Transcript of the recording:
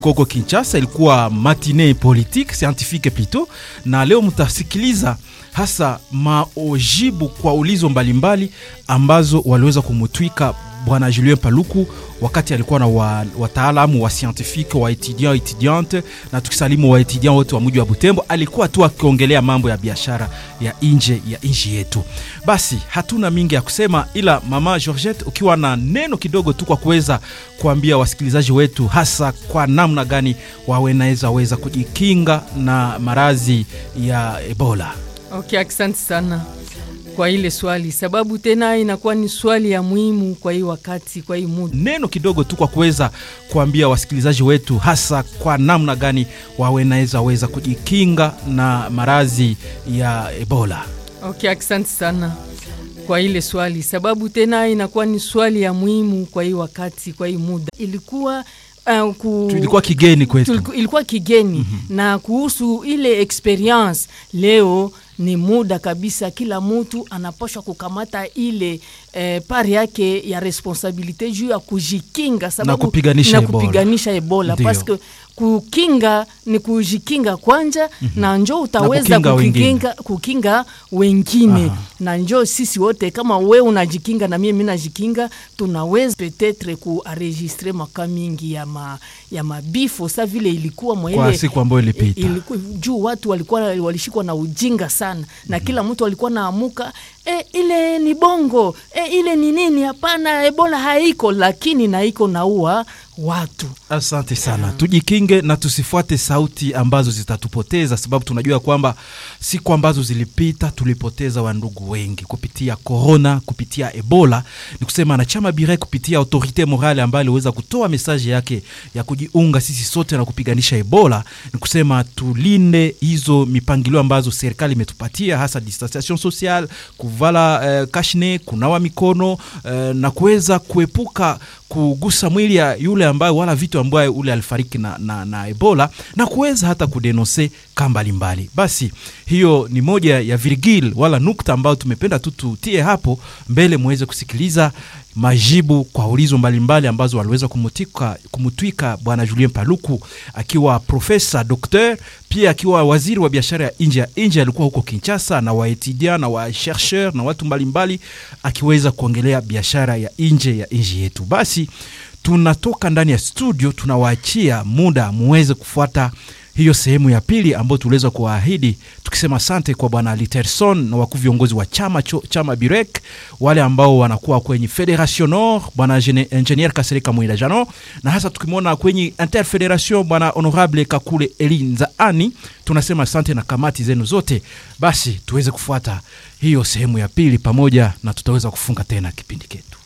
Koko Kinshasa ilikuwa matinee politique scientifique plutôt, na leo mtasikiliza hasa maojibu kwa ulizo mbalimbali mbali ambazo waliweza kumutwika bwana Julien Paluku wakati alikuwa na wa, wataalamu wa scientifique wa etudiant etudiante, na tukisalimu wa etudiant wote wa mji wa Butembo, alikuwa tu akiongelea mambo ya biashara ya nje ya nchi yetu. Basi hatuna mingi ya kusema, ila mama Georgette, ukiwa na neno kidogo tu kwa kuweza kuambia wasikilizaji wetu, hasa kwa namna gani wawenaweza weza kujikinga na maradhi ya Ebola. Okay, asante sana kwa ile swali, sababu tena inakuwa ni swali ya muhimu kwa hii wakati, kwa hii muda. Neno kidogo tu kwa kuweza kuambia wasikilizaji wetu, hasa kwa namna gani wawenaweza weza kujikinga na maradhi ya Ebola. Okay, asante sana kwa ile swali, sababu tena inakuwa ni swali ya muhimu kwa hii wakati, kwa hii muda. Ilikuwa Uh, ku... ilikuwa kigeni kwetu, Tuliku, ilikuwa kigeni mm -hmm. Na kuhusu ile experience leo ni muda kabisa, kila mtu anapashwa kukamata ile eh, pari yake ya responsabilite juu ya kujikinga sababu, na kupiganisha na kupiganisha Ebola, Ebola. Paske kukinga ni kujikinga kwanja mm -hmm. na njo utaweza na kukinga, kukinga wengine Aha. na njo sisi wote kama we unajikinga na mimi najikinga, tunaweza petetre kuaregistre maka mingi ya, ma, ya mabifo sa vile ilikuwa kwa siku ambayo ilipita iliku, juu watu walikuwa walishikwa na ujinga sana na mm -hmm. kila mtu alikuwa naamuka e, ile ni bongo e, ile ni nini? Hapana, Ebola haiko, lakini naiko naua watu. Asante sana yeah. Tujikinge na tusifuate sauti ambazo zitatupoteza, sababu tunajua kwamba siku ambazo zilipita tulipoteza wandugu wengi kupitia korona, kupitia Ebola. Ni kusema na chama bire kupitia autorite morale ambayo aliweza kutoa mesaji yake ya kujiunga sisi sote na kupiganisha Ebola. Ni kusema tulinde hizo mipangilio ambazo serikali imetupatia, hasa distanciation sociale, kuvala eh, kashne, kunawa mikono eh, na kuweza kuepuka kugusa mwili ya yule ambaye wala vitu ambaye ule alifariki na, na, na Ebola na kuweza hata kudenonse ka mbalimbali. Basi hiyo ni moja ya virgil wala nukta ambayo tumependa tu tutie hapo mbele muweze kusikiliza majibu kwa ulizo mbalimbali ambazo waliweza kumutika, kumutwika bwana Julien Paluku akiwa profesa dokteur, pia akiwa waziri wa biashara ya nje ya nje, alikuwa huko Kinshasa na waetudia na wa chercheur na watu mbalimbali, akiweza kuongelea biashara ya nje ya nchi yetu. Basi tunatoka ndani ya studio, tunawaachia muda muweze kufuata hiyo sehemu ya pili ambayo tuliweza kuwaahidi tukisema asante kwa bwana Literson na wakuu viongozi wa chama cho, chama Birek, wale ambao wanakuwa kwenye Federation Nord bwana Engineer Kasereka Mwila Jano, na hasa tukimwona kwenye Interfederation bwana Honorable Kakule Elinzaani. Tunasema asante na kamati zenu zote. Basi tuweze kufuata hiyo sehemu ya pili pamoja, na tutaweza kufunga tena kipindi chetu.